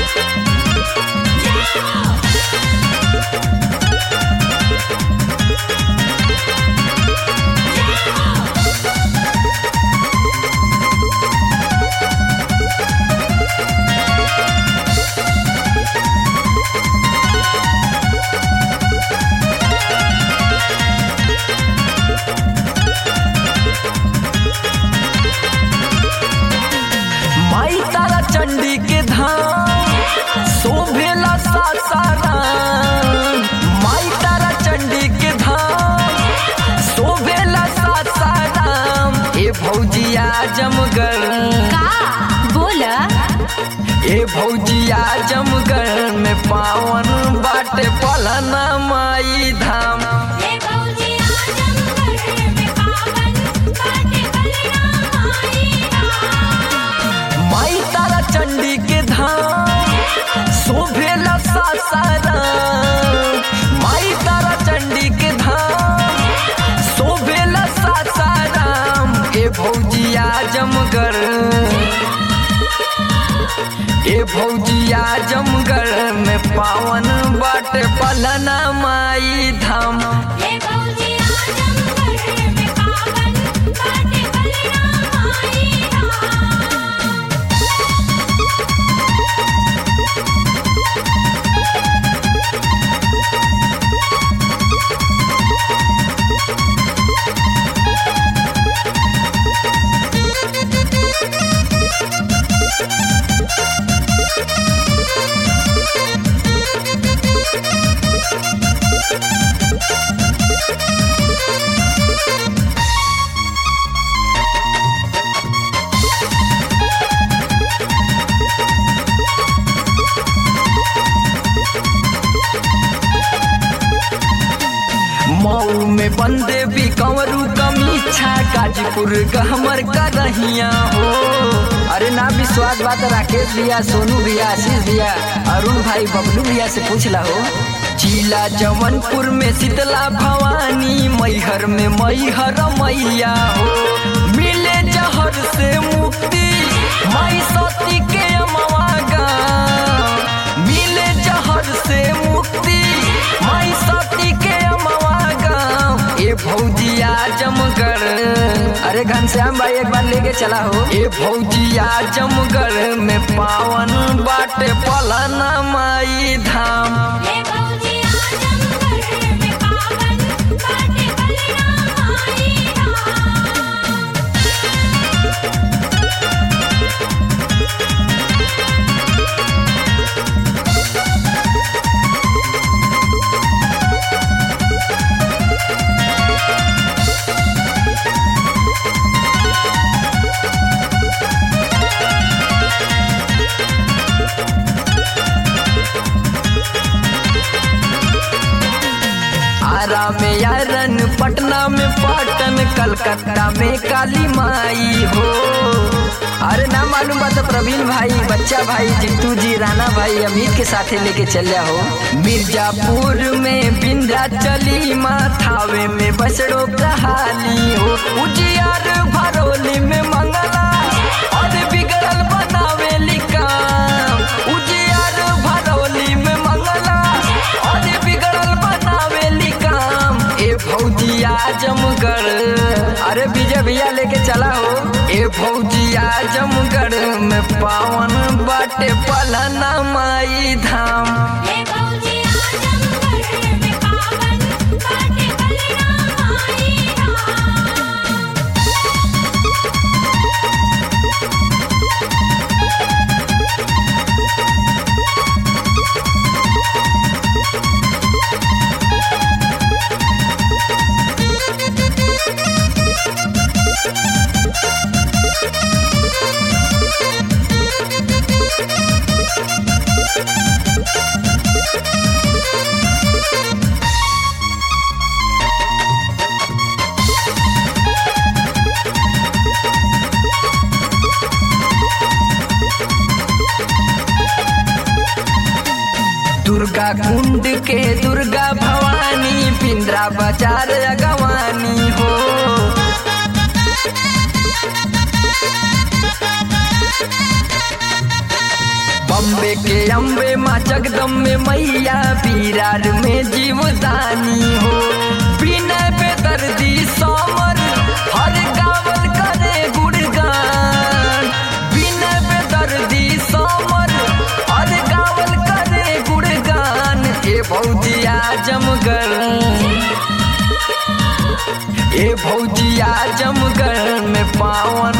माई तारा चंडी के धाम शोभेला सासाराम माई तारा चंडी के धाम शोभेला सासाराम ए भौजिया जमगर का बोल ए भौजिया जमगर में पावन बाटे पलना माई धाम माई तारा चंडी के धाम शोभेला सासाराम माई तारा चंडी के धाम शोभेला सासाराम ए भौजिया जमगर ए भौजिया जमगर में पावन बाटे पलना माई धाम मऊ में बंदे भी कंवरू कमीछा गाजीपुर गहमर का रहिया हो अरे ना विश्वास बात राकेश भैया सोनू भैया आशीष भैया अरुण भाई बबलू भैया से पूछ ला हो जिला जवनपुर में शीतला भवानी मैहर में मैहर मैया हो मिले जहर से मुक्ति माई सती के अमवा गाँव मिले जहर से मुक्ति माई सती के अमवा गाँव ए भौजिया जमगर अरे घनश्याम भाई एक बार लेके चला हो ए भौजिया जमगर में पावन बाटे पलना माई धाम आरा में यारन पटना में पाटन कलकत्ता में काली माई हो अरे ना मालूम बात प्रवीण भाई बच्चा भाई जितू जी राणा भाई अमित के साथे लेके चल हो मिर्जापुर में बिंदा चली माथावे में बसड़ो कहाली हो उजियार भरोली में मंगला और बिगड़ल बनावे काम उजियार भरोली में मंगला और बिगड़ल बनावे काम ए भौजिया जमगर अरे विजय भैया लेके चला हो ए भौजिया जमगर में पावन बाटे पलना माई धाम दुर्गा कुंड के दुर्गा भवानी पिंद्रा बाजार अगवानी हो बम बम्बे के अम्बे माँ जगदम्बे मैया पीरार में जीवदानी हो बिना बेदर्दी समर हर गावल करे गुणगान बिना बेदर्दी समर हर गावल करे गुणगान ए भौजी आजमगढ़ ए भौजिया जमगढ़ में पावन